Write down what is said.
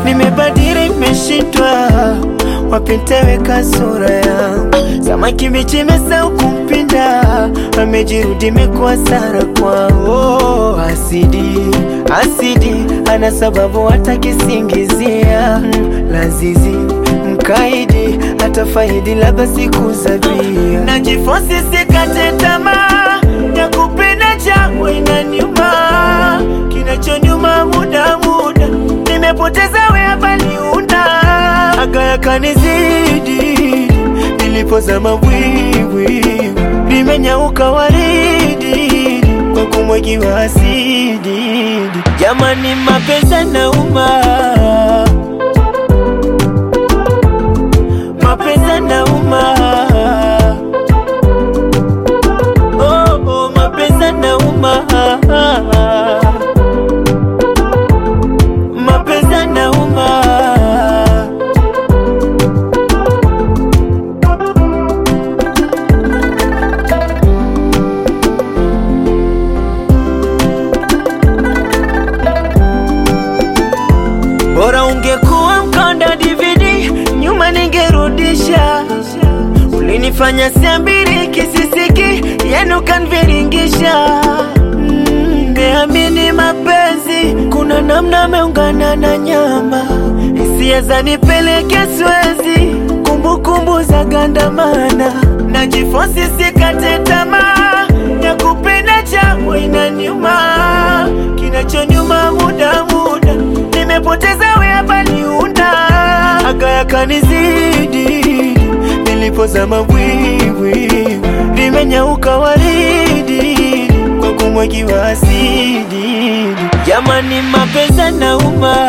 nimebadili, nimeshindwa wapi nitaweka sura yangu. Samaki mbichi imesahau kumpinda, amejirudi imekuwa sara kwao. Asidi asidi, ana sababu hata kisingizia mm, lazizi mkaidi hata faidi labda siku za bia. Najifosi sikate tamaa ya kupenda changu inaniuma, kinachonyuma muda muda nimepoteza we hapa niunda aga yakanizidi nilipozama bwibwi limenyauka waridi kwa kumwagiwa asidi. Jamani, mapenzi nauma mapenzi nauma, oh, oh, mapenzi nauma, mapenzi nauma. Bora ungekuwa mkonda DVD, nyuma ningerudisha. Ulinifanya siambiri kisisiki, yenu kanviringisha. Mm, Niamini mapenzi, kuna namna ameungana na nyama, hisia zanipeleke Swezi, kumbukumbu za gandamana, najifosi sikate tamaa ya kupenda changu inaniuma, kinachonyuma muda muda nimepoteza we hapa niunda aga yakanizidi nilipozama bwibwi limenyauka waridi kwa kumwagiwa asidi. Jamani, mapenzi nauma